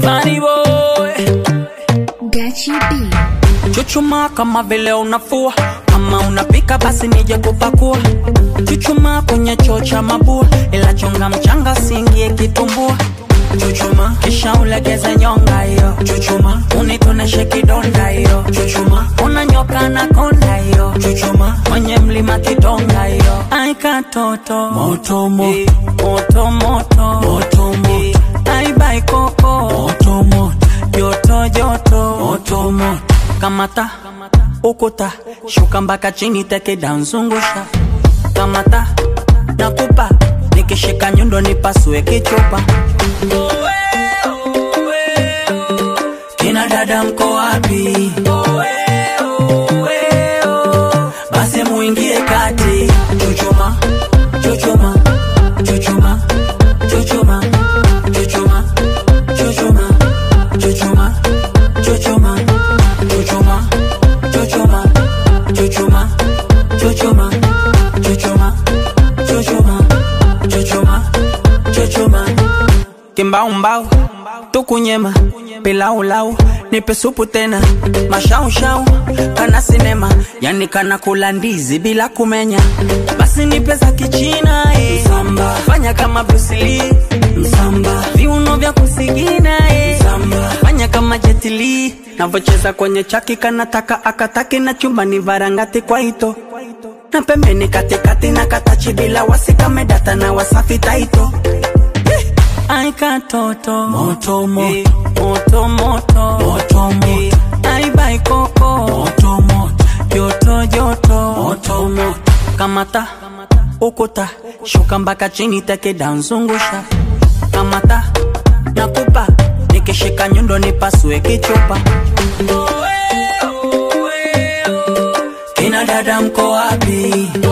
Bunny boy Gachi B. Chuchuma kama vile unafua, kama unapika basi nije kupakua. Chuchuma kwenye choo cha mabua, ila chonga mchanga singie kitumbua. Chuchuma kisha ulegeze nyonga hiyo. Chuchuma unitoneshe kidonda hiyo. Chuchuma unanyoka na konda hiyo. Chuchuma kwenye mlima kidonga hiyo. Ai katoto moto moto moto moto moto moto. Ai bai koko moto moto joto joto moto moto kamata ukuta shuka mpaka chini teke danzungusha kamata nakupa nikishika nyundo nipasue kichupa kina dada mko wapi basi muingie kati chuchuma chuchuma chuchuma chuchuma chuchuma chuchuma chuchuma chuchuma chuchuma chuchuma chuchuma chuchuma chuchuma chuchuma chuchuma chuchuma kimbaumbau tukunyema pilaulau nipe supu tena mashaushau kana sinema yani kana kula ndizi bila kumenya basi nipe za kichina eh. Msamba. fanya kama brusili msamba viuno vya kusigina eh. msamba fanya kama jetili navocheza kwenye chaki kanataka akataki na chumbani varangati kwa ito na pembeni katikati na katachi bila wasikamedata na wasafi taito Ai katoto moto moto moto moto moto moto Ai bai koko moto moto joto joto moto moto kamata ukuta shuka mpaka chini teke danzungusha kamata nakupa nikishika nyundo nipasue kichupa kina dada mko wapi